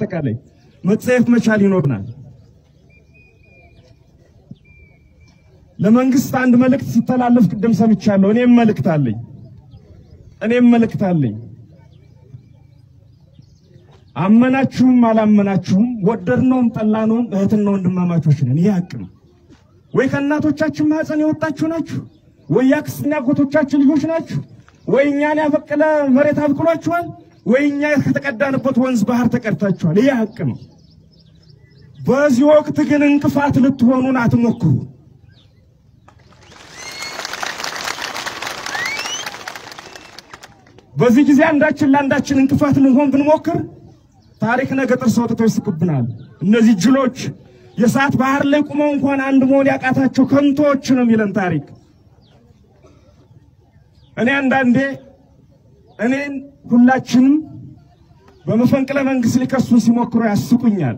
በአጠቃላይ መጸየፍ መቻል ይኖርናል። ለመንግስት አንድ መልእክት ሲተላለፍ ቅድም ሰምቻለሁ። እኔም መልእክት አለኝ። እኔም መልእክት አለኝ። አመናችሁም አላመናችሁም ወደድነውም ጠላነውም እህትና ወንድማማቾች ነን። ይህ ሀቅ ነው። ወይ ከእናቶቻችን ማህፀን የወጣችሁ ናችሁ፣ ወይ የአክስትና አጎቶቻችን ልጆች ናችሁ፣ ወይ እኛን ያበቀለ መሬት አብቅሏችኋል፣ ወይ እኛ ከተቀዳንበት ወንዝ ባህር ተቀድታችኋል። ይህ ሀቅ ነው። በዚህ ወቅት ግን እንቅፋት ልትሆኑን አትሞክሩ። በዚህ ጊዜ አንዳችን ለአንዳችን እንቅፋት ልንሆን ብንሞክር ታሪክ ነገ ጥርስ አውጥቶ ይስቅብናል። እነዚህ ጅሎች የሰዓት ባህር ላይ ቁመው እንኳን አንድ መሆን ያቃታቸው ከንቶች ነው የሚለን ታሪክ። እኔ አንዳንዴ እኔን ሁላችንም በመፈንቅለ መንግስት ሊከሱን ሲሞክሩ ያስቁኛል።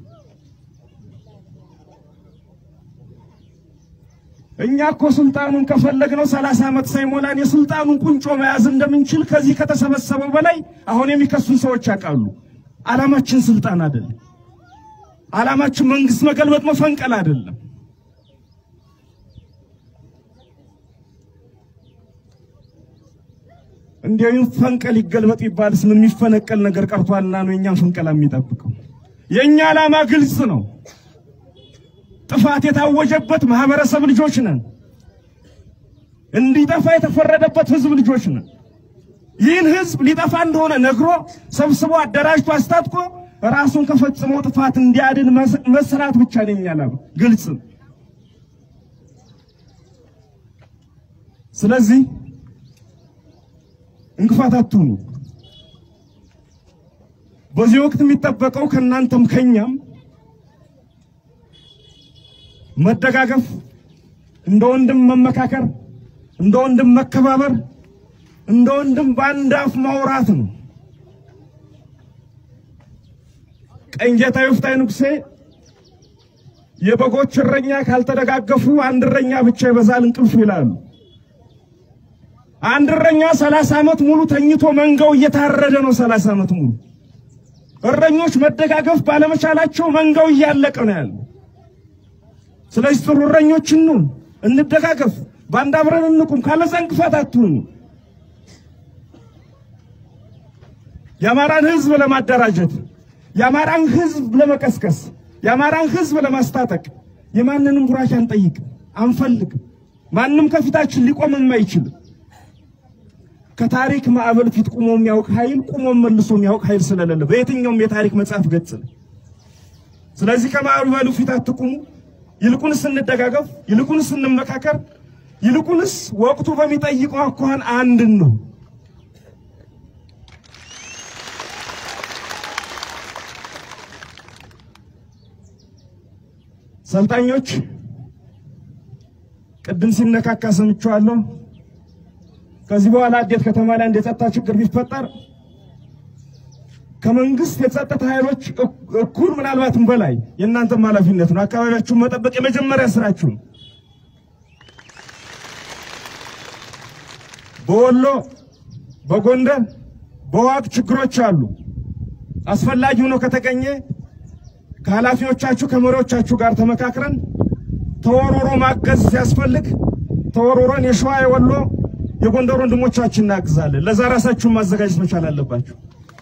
እኛ እኮ ስልጣኑን ከፈለግነው ሰላሳ ዓመት ሳይሞላን የስልጣኑን ቁንጮ መያዝ እንደምንችል ከዚህ ከተሰበሰበው በላይ አሁን የሚከሱን ሰዎች ያውቃሉ። ዓላማችን ስልጣን አይደለም። ዓላማችን መንግስት መገልበጥ መፈንቀል አይደለም። እንዲያው ፈንቀል ይገልበጥ ይባልስ ምን የሚፈነቀል ነገር ቀርቷልና ነው የኛን ፈንቀላ የሚጠብቀው? የኛ ዓላማ ግልጽ ነው። ጥፋት የታወጀበት ማህበረሰብ ልጆች ነን። እንዲጠፋ የተፈረደበት ህዝብ ልጆች ነን። ይህን ህዝብ ሊጠፋ እንደሆነ ነግሮ ሰብስቦ አደራጅቶ አስታጥቆ ራሱን ከፈጽመው ጥፋት እንዲያድን መስራት ብቻ ነው የኛ ዓላማ። ግልጽ ነው። ስለዚህ እንቅፋት አትሁኑ። በዚህ ወቅት የሚጠበቀው ከእናንተም ከኛም መደጋገፍ፣ እንደ ወንድም መመካከር፣ እንደ ወንድም መከባበር፣ እንደ ወንድም በአንድ አፍ ማውራት ነው። ቀኝጌታ ይፍታይ ንጉሴ የበጎች እረኛ ካልተደጋገፉ አንድ እረኛ ብቻ ይበዛል እንቅልፉ ይላሉ። አንድ እረኛ ሰላሳ ዓመት ሙሉ ተኝቶ መንጋው እየታረደ ነው። ሰላሳ ዓመት ሙሉ እረኞች መደጋገፍ ባለመቻላቸው መንጋው እያለቀ ነው ያለው። ስለዚህ ጥሩ እረኞች እንሁን፣ እንደጋገፍ፣ በአንድ አብረን እንቁም። ካለዛ እንቅፋት አትሁኑ። የአማራን ሕዝብ ለማደራጀት የአማራን ሕዝብ ለመቀስቀስ የአማራን ሕዝብ ለማስታጠቅ የማንንም ቡራኬ አንጠይቅም፣ አንፈልግም። ማንም ከፊታችን ሊቆም የማይችል ከታሪክ ማዕበል ፊት ቁሞ የሚያውቅ ኃይል ቁሞ መልሶ የሚያውቅ ኃይል ስለሌለ በየትኛውም የታሪክ መጽሐፍ ገጽ ነው። ስለዚህ ከማዕበሉ ፊት አትቁሙ። ይልቁንስ እንደጋገፍ፣ ይልቁንስ እንመካከር፣ ይልቁንስ ወቅቱ በሚጠይቀው አኳኋን አንድን ነው። ሰልጣኞች ቅድም ሲነካካ ሰምቼዋለሁ። ከዚህ በኋላ አዴት ከተማ ላይ አንድ የጸጥታ ችግር ቢፈጠር ከመንግስት የጸጥታ ኃይሎች እኩል ምናልባትም በላይ የእናንተም ኃላፊነት ነው። አካባቢያችሁን መጠበቅ የመጀመሪያ ስራችሁ ነው። በወሎ በጎንደር በዋግ ችግሮች አሉ። አስፈላጊ ሆኖ ከተገኘ ከኃላፊዎቻችሁ ከመሪዎቻችሁ ጋር ተመካክረን ተወሮሮ ማገዝ ሲያስፈልግ ተወሮሮን የሸዋ የወሎ የጎንደር ወንድሞቻችን እናግዛለን። ለዛ ራሳችሁን ማዘጋጀት መቻል አለባችሁ።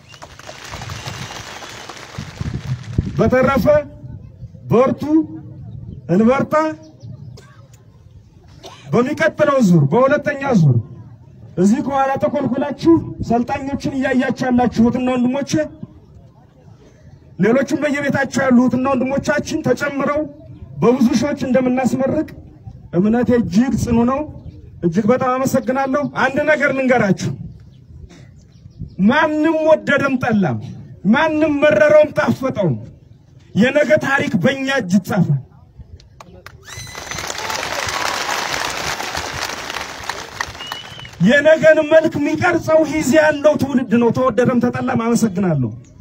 በተረፈ በርቱ፣ እንበርታ። በሚቀጥለው ዙር በሁለተኛ ዙር እዚህ ከኋላ ተኮልኩላችሁ ሰልጣኞችን እያያችሁ ያላችሁ እህትና ወንድሞቼ፣ ሌሎችም በየቤታቸው ያሉ እህትና ወንድሞቻችን ተጨምረው በብዙ ሺዎች እንደምናስመርቅ እምነቴ እጅግ ጽኑ ነው። እጅግ በጣም አመሰግናለሁ። አንድ ነገር ልንገራችሁ። ማንም ወደደም ጠላም፣ ማንም መረረውም ጣፈጠውም የነገ ታሪክ በእኛ እጅ ይጻፋል። የነገን መልክ የሚቀርጸው ጊዜ ያለው ትውልድ ነው። ተወደደም ተጠላም። አመሰግናለሁ።